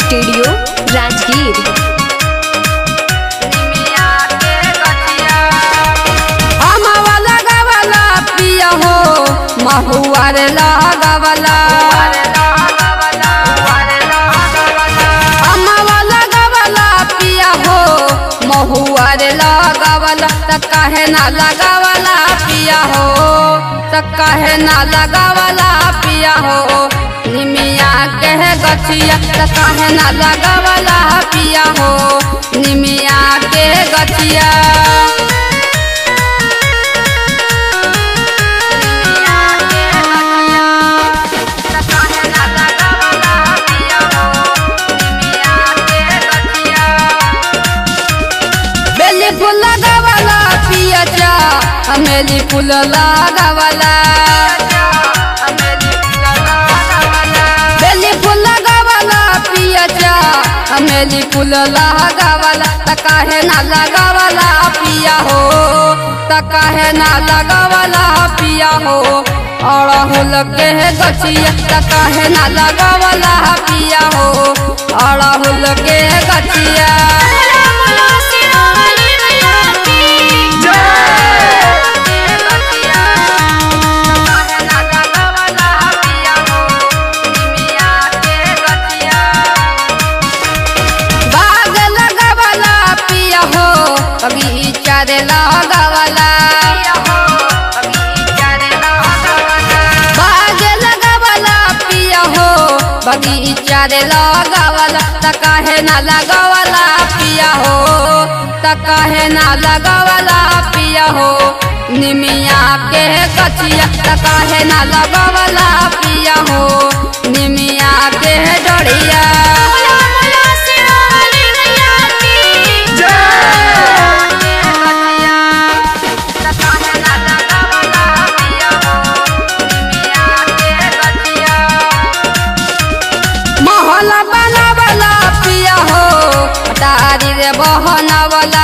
studio Rajgir अमावा लगावला पिया हो महुआर लगावला अमावा लगावला पिया हो महुआर लगावला त काहे ना लगावला पिया हो त काहे ना लगावला पिया हो निमिया के गछिया त काहे ना लगावला पिया हो निमिया के गछिया बेली फूल लगावला पिया जा अमेली फूल लगावला बेली फूल लगावला पिया जा अमेली फूल लगावला त काहे ना लगावला पिया हो त काहे ना लगावला पिया हो अड़हुल के गछिया त काहे ना लगावला पिया हो अड़हुल के गछिया बाग लगावला पिया हो बगीचा रे लगावला बाग लगावला पिया हो बगीचा रे लगावला त काहे ना लगावला पिया हो त काहे ना लगावला पिया हो निमिया के कचिया त काहे ना लगावला पिया हो निमिया के डोरिया महल बनावला पिया हो अटारी रे बहनवला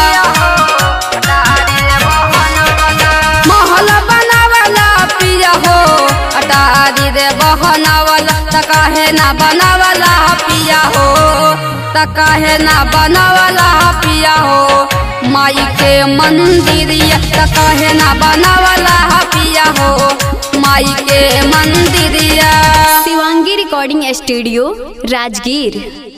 महल बनावला पिया हो अटारी रे बहनवला त काहे ना बनावला पिया हो त काहे ना बनावला पिया हो माई के मंदिरिया त काहे ना बनावला पिया हो माई के मंदिरिया शिवांगी रिकॉर्डिंग स्टूडियो राजगीर